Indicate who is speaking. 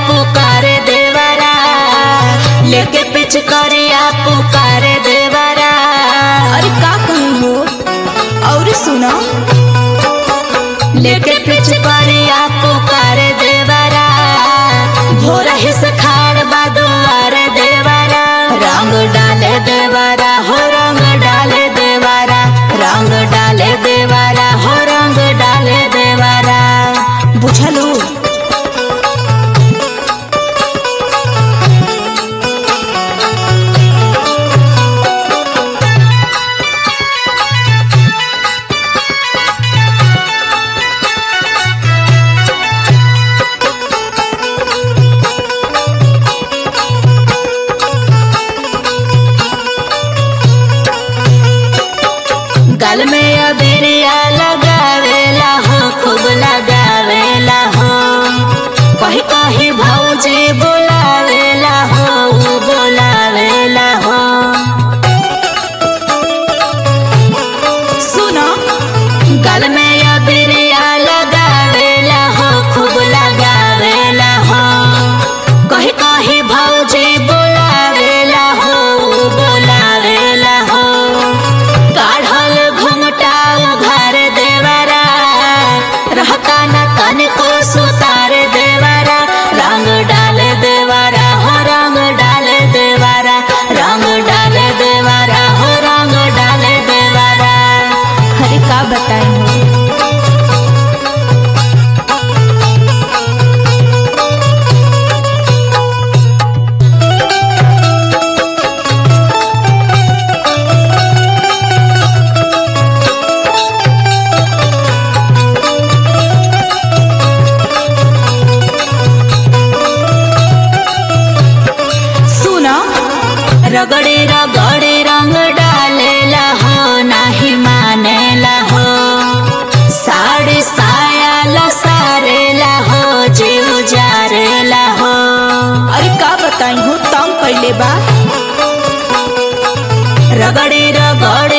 Speaker 1: पुकारे देवरा लेके पिचकारिया पुकारे देवरा
Speaker 2: अरे का कहीं हो और सुनो
Speaker 1: लेके पिचकारिया पुकारे देवरा भोरा हिस खाड़ बादुआरे देवरा रंग डाले देवरा हो रंग डाले देवरा रंग डाले देवरा हो रंग डाले देवरा
Speaker 2: बुझलू
Speaker 1: गल में अबिरिया लगावेला हो खूब लगावेला हो कही कही भौजी बोलावेला हो ऊ बोलावेला हो
Speaker 2: सुनो
Speaker 1: गल में अबिरिया लगावेला हो खूब लगावेला हो कही कही भौजी बोलावेला हो ऊ बोलावेला हो काढ़ल घुमटा उघार देवरा रहता न तन को सुतार देवरा रंग डाल देवरा हो रंग डाल देवरा रंग डाल देवरा हो रंग डाल देवरा
Speaker 2: अरे का बताई हो सुनो
Speaker 1: रगड़े रगड़े रंग डालेला हो नाही मानेला हो साड़ी साया लसारेला हो जीव जारेला हो
Speaker 2: अरे का बताई हो तंग कैले बा
Speaker 1: रगड़े रगड़े